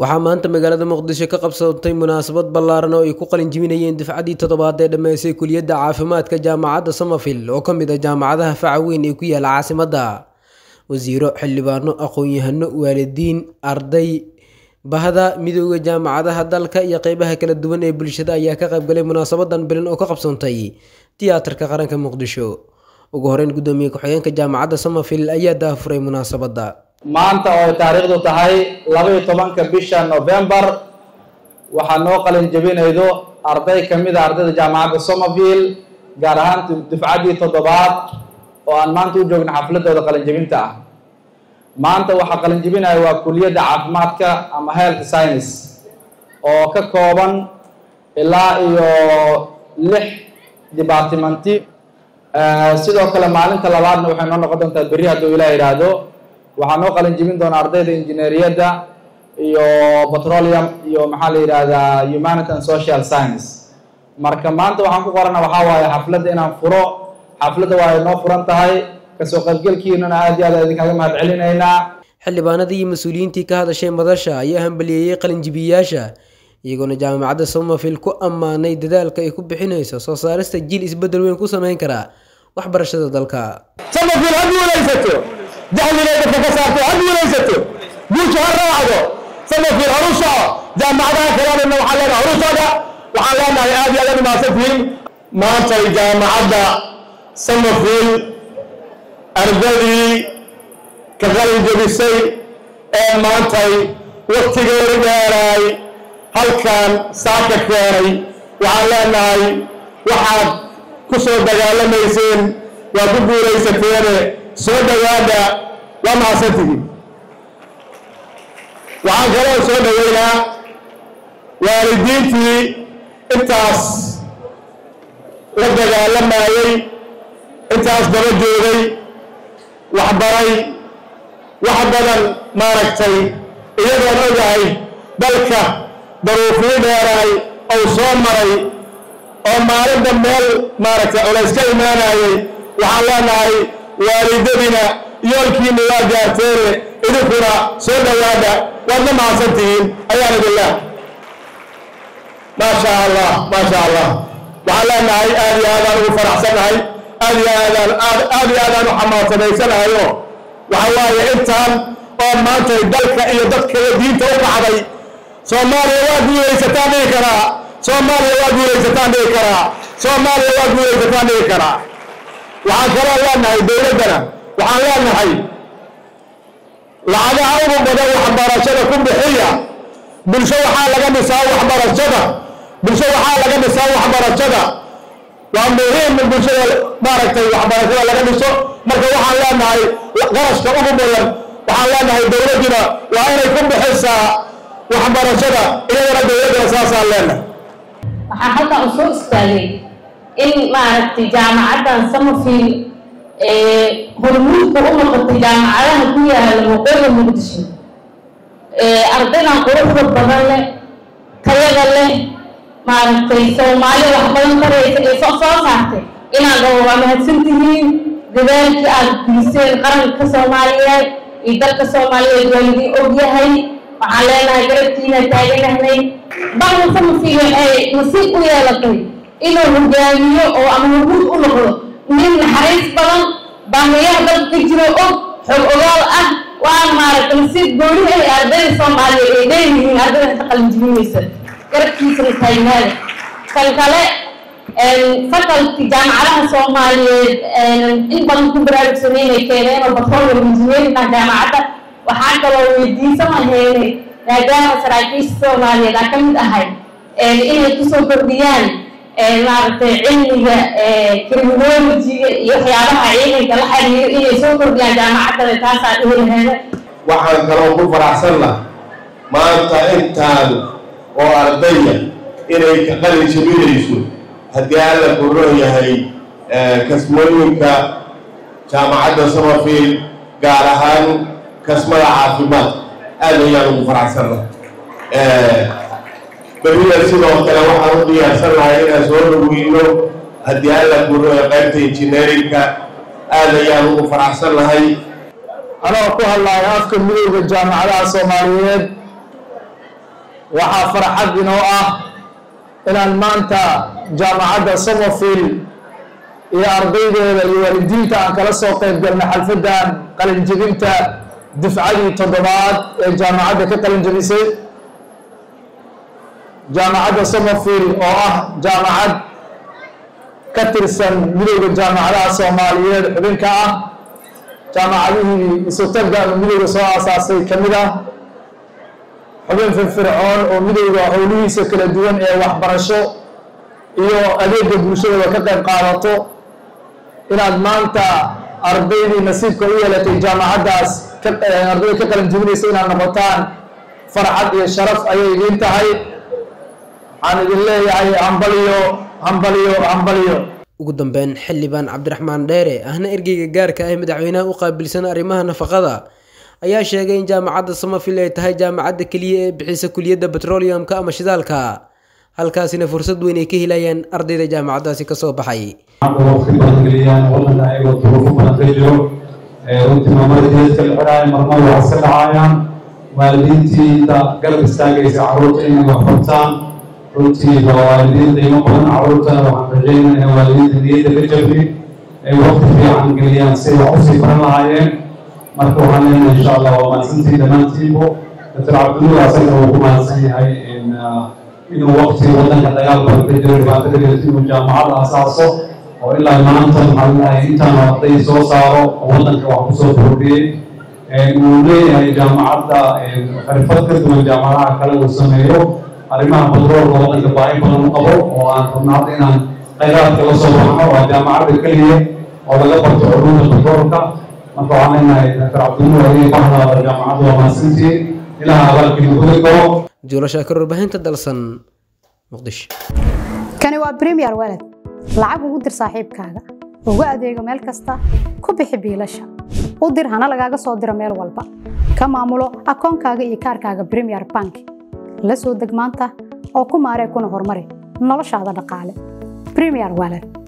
waxaa maanta magaalada muqdisho ka qabsatay munaasabad ballaaran oo ay ku qalin jebinayeen dufcaddii toddobaad ee dhammaysay kuliyadda caafimaadka jaamacadda Summerfield oo ka mid ah jaamacadaha faca weyn ee ku yaala caasimadda wasiiro xildhibaano aqoon-yahano waalidiin arday bahda midooda jaamacadaha dalka iyo qeybaha kala duwan ee bulshada ayaa ka qaybgalay munaasabadan bilan oo ka qabsoontay tiyaatarka qaranka muqdisho ugu horeyn guddoomiye ku-xigeenka jaamacadda Summerfield ayaa daafuray munaasabadda maanta oo ay taariikhdu tahay labaiyo tobanka bisha novembar waxaa noo qalin jebinaydo arday ka mid a ardayda jaamacadda Summerfield gaar ahaan dufcaddii toddobaad oo aan maanta u joogna xafladooda qalin jebinta ah maanta waxaa qalin jebinaya waa kuliyadda caafimaadka ama health science oo ka kooban ilaa iyo lix departmenti sidoo kale maalinta labaadna waxay noo noqon doontaa berri hadduu ilaah yidhaahdo waxaa noo qalin jebin doona ardayda injineeriyadda iyo petroleum iyo maxaa la yidhaahdaa humanity and social science marka maanta waxaan ku qorana waxaa waaye xafladda inaan furo xafladda waa ay noo furan tahay kasoo qaybgelkiinana aad iyo aad idinkaga mahad celinaynaa xildhibaanadii iyo mas-uuliyiintii ka hadashay madasha ayaa hambaliyeeyey qalinjibiyaasha iyagoona jaamacadda Summerfield ku ammaanay dadaalka ay ku bixinayso soo saarista jiil isbeddel weyn ku samayn kara waxbarashada dalka Summerfield ha guulaysato jahliga dadka ka saarto ha guulaysato guusha ha raacdo Summerfield ha u soco jaamacadaha kalena waxaa leenahay horu socda waxaan leenahay aad iyo aad u mahadsantihiin maanta jaamacadda Summerfield ardadii ka qalin jebisay ee maantay waktigeeda dheeraay halkan saaka keenay waxaan leenahay waxaad ku soo dagaalamayseen waa ku guulaysateene soo dhowaada waa mahadsantihiin waxaan kaloo soo dhoweynaa waalidiintii intaas la dagaalamayey intaas daba joogay waxbaray wax badan maaragtay iyadoon ogahay dalka daruufii dheeraay ou soo maray oo maalinba meel maaragtay culays ka imaanayay waxaan leenahay waalidadina yoolkiina waa gaarteene idinkuna soo dhowaada waadna mahadsantihiin ayaan idinlah maasha allah maasha allah waxaan leenahay aad iyo aadaan ugu faraxsannahay aad iyo aadaan aad iyo aadaan u xamaadsanaysanahayo waxa waaye intaan oo maantay dalka iyo dadka iyo diinta u kacday soomaaliya waa guulaysataan dhihi karaa soomaaliya waa guulaysataan dhihi karaa soomaaliya waa guulaysataan dhihi karaa waxaan kaloo leenahay dowladdana waxaan leenahay lacagaha ugu badan waxbarashada ku bixiya bulsho waxaa laga dhisaa waxbarashada bulsho waxaa laga dhisaa waxbarashada waa muhiim in bulshada maaragtay waxbarashada laga dhiso marka waxaan leenahay qarashka ugu badan waxaan leenahay dowladduna waa inay ku bixisaa waxbarashada iyadana dowladdana saasaan leenahay waxaa halkan u soo istaagay in maaragtay jaamacaddan Summerfield ee hormuudka u noqotay jaamacadaha ku yaala waqooyiga muqdisho ee ardaydan quruxda badan leh tayada leh maaragtay soomaali wax badan baraysa ee soo soo saartay inaad oo waa mahadsantihiin dadaalkii aad geliseen qaranka soomaaliyeed iyo dalka soomaaliyeed waa idin ogyahay waxaan leenahay garabkiina taaganahnay dalka Summerfield waxay nasiib u yeelatay inuu hogaamiyo oo ama hormuud u noqdo nin naxariis badan baahiyaha dalka ka jiro og xog ogaal ah waan maaragtay nasiib gooni ay ardayda soomaaliyeed ay leeyihiin ardayda inta qalin jebinaysa garabkiisana taagnaada kan kale faculty jaamacadaha soomaaliyeed in badan ku baraarugsanay inay keeneen oo petroleum engineering ah jaamacadda waxaa kaloo weydiisan laheynay maadaama saraakiisha soomaaliyeed aan ka mid ahay inay kusoo kordhiyaan maaragtay cilmiga criminologiga iyo waxyaabaha ciidanka la xiriiro inay soo kordhiyaan jaamacaddana taasaa dhihi laheeda waxaan kaloo ku faraxsanna maanta intaan oo ardaya inay ka qalin jebinayso haddii alla kuroon yahay kasmooyinka jaamacadda Summerfield gaar ahaan kasmada caafimaad aad ayaan ugu faraxsanna berrida sidoo kale waxaan u diyaarsan lahay inaan soo dhoweyno haddii alla kuroon qaybta injineerinka aad ayaan ugu faraxsan lahay anoo ku hadlaya afka midowda jaamacadaha soomaaliyeed waxaa farxad inoo ah inaan maanta jaamacadda somerfield iyo ardaydeeda iyo waalidiinta aan kala soo qayb galna xalfaddan qalinjebinta dufcadii toddobaad ee jaamacadda ka qalinjebisay jaamacadda somerfield oo ah jaamacad ka tirsan midowda jaamacadaha soomaaliyeed xubinka ah jaamacadihii isutagga ama midowda soo aasaasay ka mid ah xubin firfircoon oo midowda howlihiisa kala duwan ee waxbarasho iyo adeega bulshadaba ka qayb qaadato inaad maanta ardaydii nasiibka u yeelatay jaamacaddaas ardayda ka qalin jebinaysa inaad noqotaan farxad iyo sharaf ayay idiin tahay waxaan idin leeyahay hambaliyo hambaliyo hambaliyo ugu dambeyn xildhibaan cabdiraxmaan dheere ahna ergeyga gaarka ah madaxweynaha u qaabilsan arrimaha nafaqada ayaa sheegay in jaamacadda somerfield ay tahay jaamacadda keliya ee bixisa kuliyadda petroleumka ama shidaalka halkaasina fursad weyn ay ka helayaan ardayda jaamacaddaasi kasoo baxay waqti badan geliyaan wadanka ayagoo duruufo badan ka jiro runtii maamada jeeska la xiraayo marmar wax iska dhacaayaan waalidiintiida garab istaagaysa carruurta inay wax bartaan runtii waa waalidiin qiimo badan carruurta waxaan rajeynaya waalidiinta niyadda ka jabi ay waqti fiican geliyaan si wax usii baran lahaayeen marka waxaan leenahay insha allah waa mahadsantii dhammaantiibu doctor cabdinuur asaga uu ku mahadsan yahay inuu waqti wadanka dagaal badan ka jiro dhibaato ka jirto inuu jaamacadda asaaso oo ilaa maanta maxaa lalahay intaan arday soo saaro oo wadanka wax kusoo kordhiyey uu leeyahay jaamacadda xirfad ka duwan jaamacadaha kale uu sameeyo arrimaha batroolka wadanka baahi badan u qabo oo aan rabno hadda inaan khayraadka la soo baxno waa jaamacadda keliya oo laga barto culuumda batroolka marka waxaan leenahay doctor cabdinuur adiga bahdaada jaamacadda waa mahadsantii ilaha abaalkiina gudi karo juulo shaakir warbaahinta dalsan muqdisho kani waa premier walad lacag ugu dir saaxiibkaaga ugu adeego meel kasta ku bixi biilasha u dir hana lagaaga soo diro meel walba ka maamulo akoonkaaga iyo kaarkaaga premier bank la soo deg maanta oo ku maaree kuna horumari noloshaada dhaqaale premier walad